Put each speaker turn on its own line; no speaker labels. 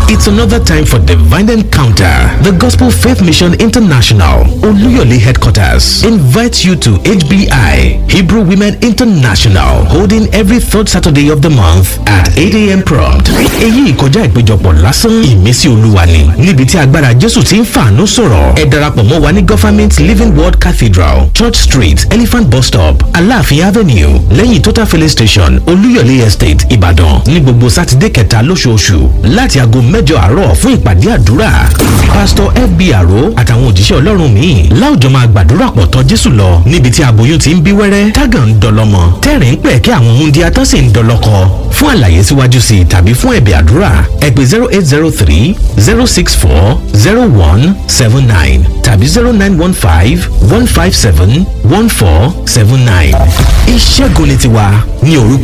It's another time for divine encounter. The Gospel Faith Mission International, Oluyole headquarters, invites you to HBI, Hebrew Women International, holding every third Saturday of the month at 8 a.m. prompt. Èyí kọjá ìpéjọpọ̀ lásán ìmísí olúwa ni níbi tí agbára Jésù ti ń fàánú sọ̀rọ̀. Ẹ darapọ̀ mọ́ wa ní Government Living Word Cathedral, Church Street, Elephant Bus Stop, Aláàfin Avenue, lẹ́yìn Total Filling Station, Olúyọ̀lé Estate, Ìbàdàn, ní gbogbo Sátidé kẹta lóṣooṣù láti aago mẹ́jọ àárọ̀ fún ìpàdé àdúrà. Pásítọ̀ FB Àró àtàwọn òjíṣẹ́ Ọlọ́run míì láwùjọ máa gbàdúrà pọ̀ tọ́ Jésù lọ níbi tí aboyún ti ń bí wẹ́rẹ́, tágàn ń dọlọ́mọ, tẹ́rìn ń pẹ̀ kí àwọn múndíá tán sì ń dọlọ́kọ. Fún àlàyé síwájú sí i tàbí fún ẹ̀bẹ̀ àdúrà, ẹ pè zero eight zero three zero six four zero one seven nine tàbí zero nine one five one five seven one four seven nine. Ìṣẹ́gun ni tiwa ní orúkọ